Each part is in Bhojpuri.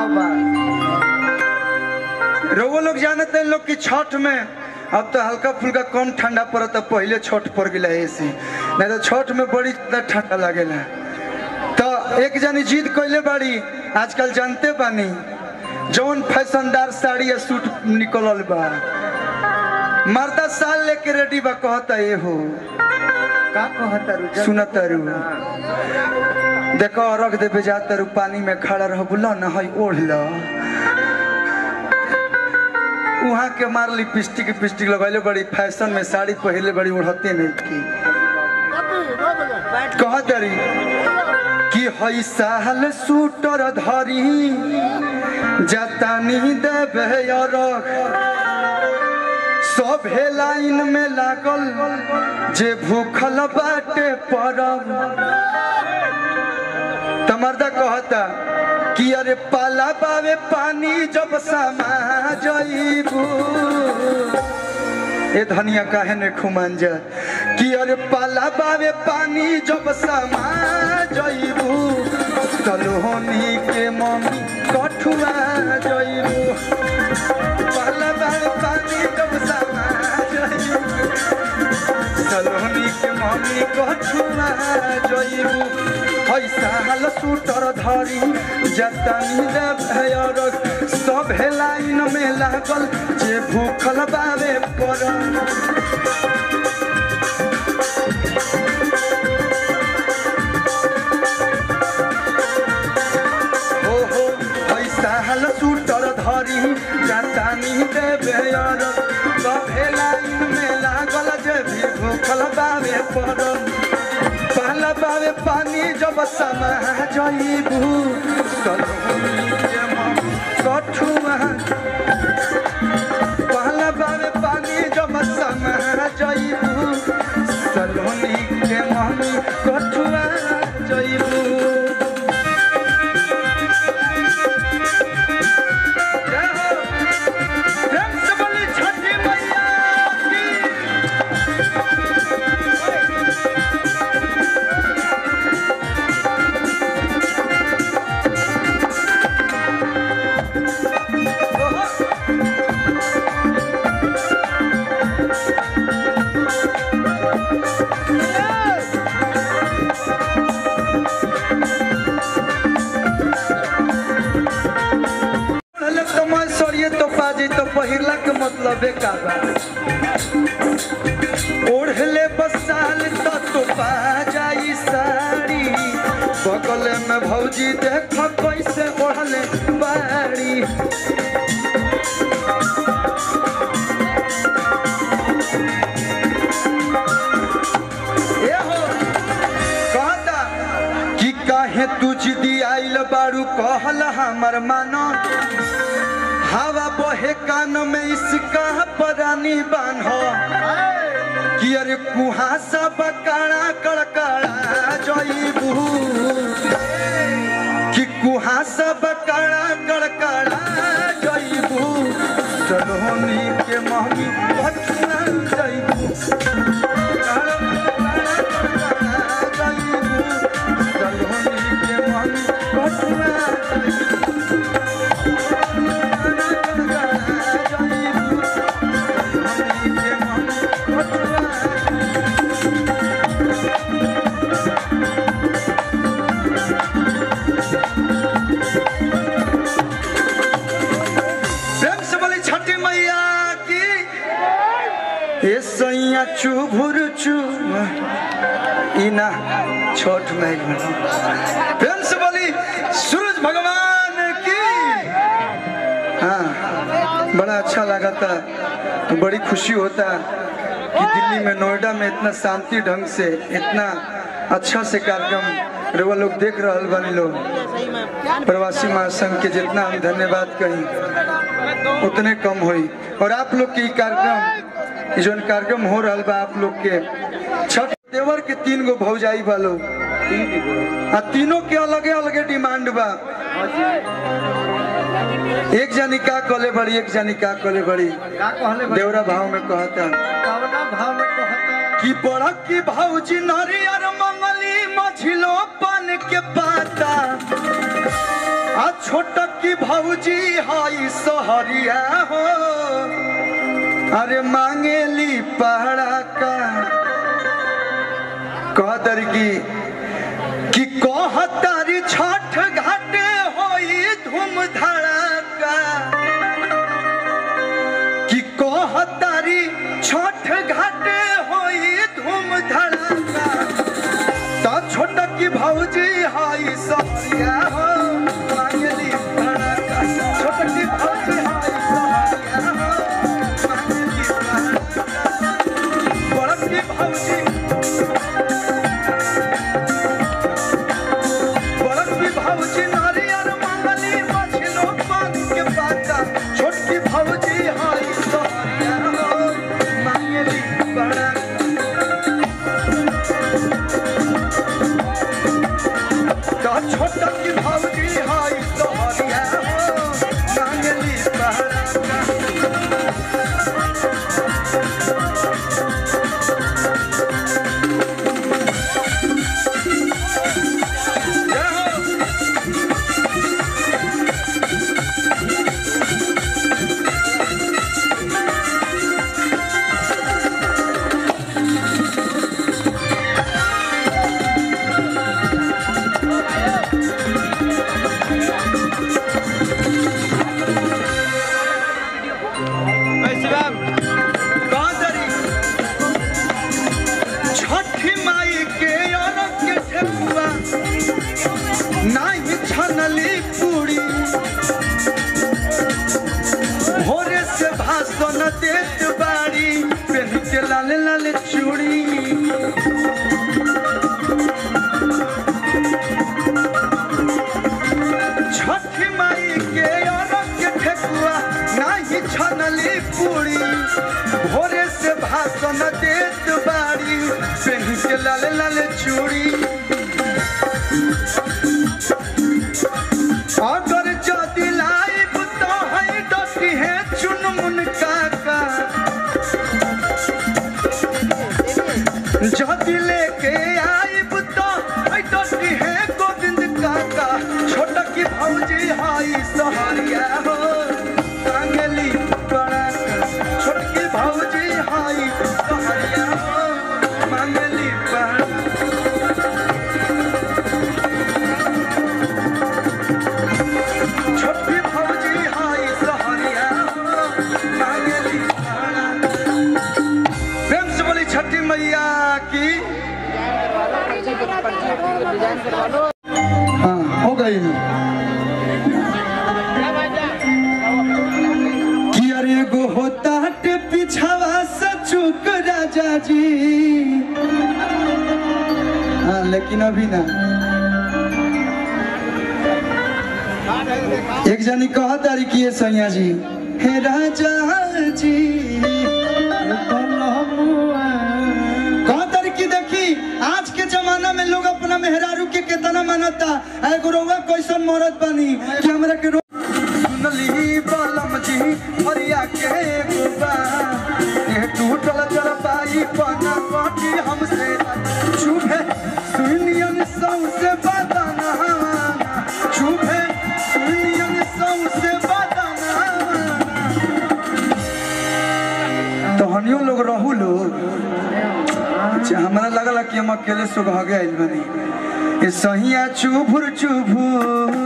भाव बा रउआ लोग जानते हैं लोग कि छठ में अब तो हल्का फुल्का कम ठंडा पड़ता पहले छठ पड़ गया ऐसे नहीं तो छठ में बड़ी त ठंडा लगेला तो एक जनी जीत कैले बाड़ी आजकल जानते बानी जौन फैशनदार साड़ी या सूट निकलल बा मर्दा साल लेके रेडी बा कहता ये हो का कहता रु सुनत रू देखो रख देवे जाता रू पानी में खड़ा रह बुला न हई ओढ़ लो वहाँ के मार लिपस्टिक पिस्टिक लगैले बड़ी फैशन में साड़ी पहले बड़ी ओढ़ते नहीं की कह दरी कि हई साल सूटर धरी जतानी देवे रख सभे लाइन में लागल जे भूखल बाटे परब तमर्दा कहता कि अरे पाला बावे पानी जब समा जईबू ए धनिया काहे ने खुमान जा कि अरे पाला बावे पानी जब समा जईबू तलहोनी के मम्मी कठुआ जईबू पाला बावे पानी जब समा जईबू सलोनी के मम्मी कठुआ जईबू पैसा हाल सूटर धरी जतनी देवर सब लाइन में लागल जे भूखल बावे पर हो हो पैसा हाल सूटर धरी जतनी देवर सब लाइन में लागल जे भी भूखल बावे पर पहला बावे पानी जब समा जईबू सलोनी के मम्मी कठुआ पहला बावे पानी जब समा जईबू सलोनी के मम्मी कठुआ जईबू जय हो। प्रेम से बोली छठी मैया की पहले तो मैं सरिये तो पाजी तो पहिरला के मतलब का बा ओढ़ले बसाल तो तो पा जाई साड़ी बगल में भौजी देख कैसे ओढ़ले बाड़ी ए हो कहता कि काहे तू जिदी आइल बारू कहल हमर मानो हवा बहे कान में इसका परानी बान्हो कि अरे कुहासा बकाड़ा कड़कड़ा जईबू कि कुहासा बकाड़ा कड़कड़ा जईबू सलोनी के महमी भटना जईबू सलोनी के महमी भटना प्रेम से बोली छठी मैया की ए सैया चुभुर चु इना छोट में प्रेम से बोली सूरज भगवान की हाँ बड़ा अच्छा लगा था बड़ी खुशी होता कि दिल्ली में नोएडा में इतना शांति ढंग से इतना अच्छा से कार्यक्रम रेवा लोग देख रहा बनी लोग प्रवासी महासंघ के जितना हम धन्यवाद कही उतने कम हुई और आप लोग के ई कार्यक्रम ई जोन कार्यक्रम हो रहा बा आप लोग के छठ देवर के तीन गो भौजाई बा लोग आ तीनों के अलगे अलगे डिमांड बा एक जानी का कले बड़ी एक जानी का कले बड़ी का कहले बा? देवरा भाव में कहता कवना भाव में कहता कि बड़ा की भौजी नरियर मंगली मझिलो पान के पाता आ छोट की भौजी हई सहरिया हो अरे मांगेली पहड़ा का कहतर की कि कहतारी छठ घाटे होई धूम धड़ाका कि कहतारी छठ घाटे होई धूम धड़ाका तो छोट की भौजी हाई सहरिया हो मांगली धड़ाका छोट की भौजी हाई सहरिया हो मांगली धड़ाका बड़ की भौजी बड़ की भौजी नारियर मंगली मछलो पान के पाता छोटकी भौजी हाई सहरिया हो मांगली बड़ा तो छोटा की भौजी हाई सहरिया हो मांगली बड़ा कादरी छठी माई के अरग के ठेकुआ नाही छनली पूरी भोरे से भाषण देत बाड़ी पेन के लाल लाल चूड़ी छठी माई के अरग के ठेकुआ नाही छनली पूरी भोरे से भाषण देत बाड़ी पेन के लाल लाल चूड़ी अगर जदि लाइब तो है डटी है चुनमुन काका जदि लेके आइब तो है डटी है गोविंद काका छोटा की भौजी हाई सहरिया हो कांगली बड़ा छोटकी भौजी हाई सहरिया हो मांगली बड़ा छोटी भौजी हाई सहरिया हो मांगली बड़ा प्रेम से बोली छठी मैया की हाँ हो गई कि अरे गो होता हटे पिछावा से चुक राजा जी हाँ लेकिन अभी ना एक जनी कहा तारी किए सैया जी हे राजा जी कहा तारी की देखी आज के जमाना में लोग अपना मेहरारू के कितना मानता है गुरुआ कैसन मरद बनी कि हमरा के रो- सुनली बलम जी हरिया के गोबा ये टूटल चल पाई पना कटी हमसे चुभे सुनियन सौसे बदना चुभे सुनियन सौसे बदना तो हनियो लोग रहू लोग अच्छा हमरा लगला कि हम अकेले सुबह गए बनी ये सहिया चुभुर चुभुर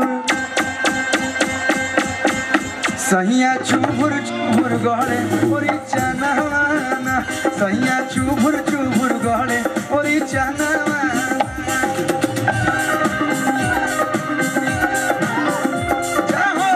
सहिया चुभुर चुभुर गहले ओरी चनवाना सहिया चुभुर चुभुर गहले ओरी चनवाना जाहो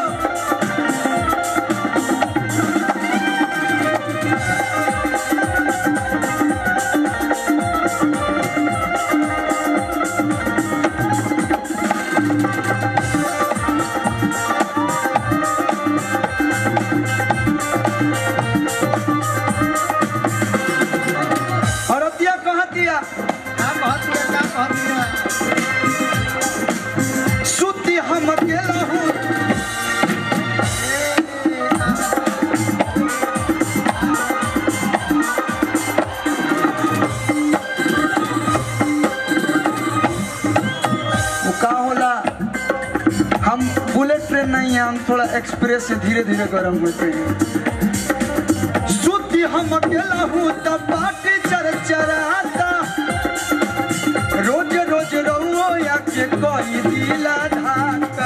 से नहीं हम थोड़ा एक्सप्रेस से धीरे धीरे गर्म होते हैं सुती हम अकेला हूँ तब पार्टी चरचराता रोज रोज रहो या के कोई दिला धाका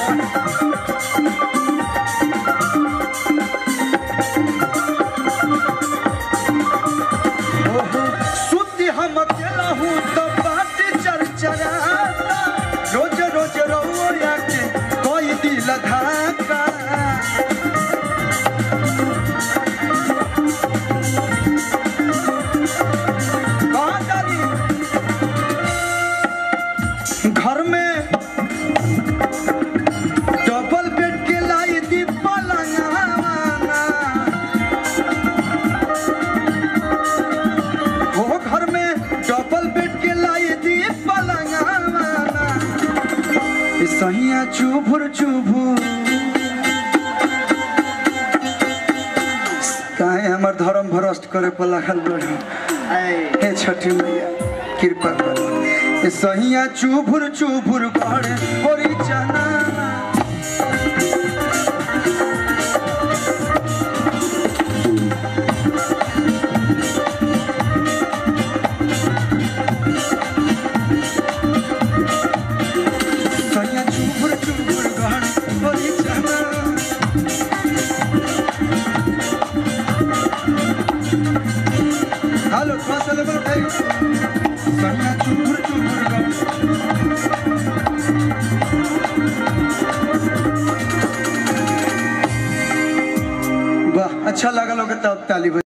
ओहो, सुती हम अकेला हूँ तो बात चरचराता रोज रोज रहो या के कोई दिल धाका कहाँ जारी? घर में डबल बेड के लाई दी पलंगाना वो घर में डबल बेड के लाई दी पलंगाना ई सहिया चुभुर चुभुर काहे हमर धर्म भ्रष्ट करे पर लागल बड़ो हे छठी मैया कृपा कर ए सहिया चुभुर चुभुर करे होरी चना सहिया चुभुर चुभुर करे होरी चना हेलो थोड़ा सा लेवल उठाइए सहिया चुभुर चुभुर करे वाह अच्छा लगा लोग तब ताली बजा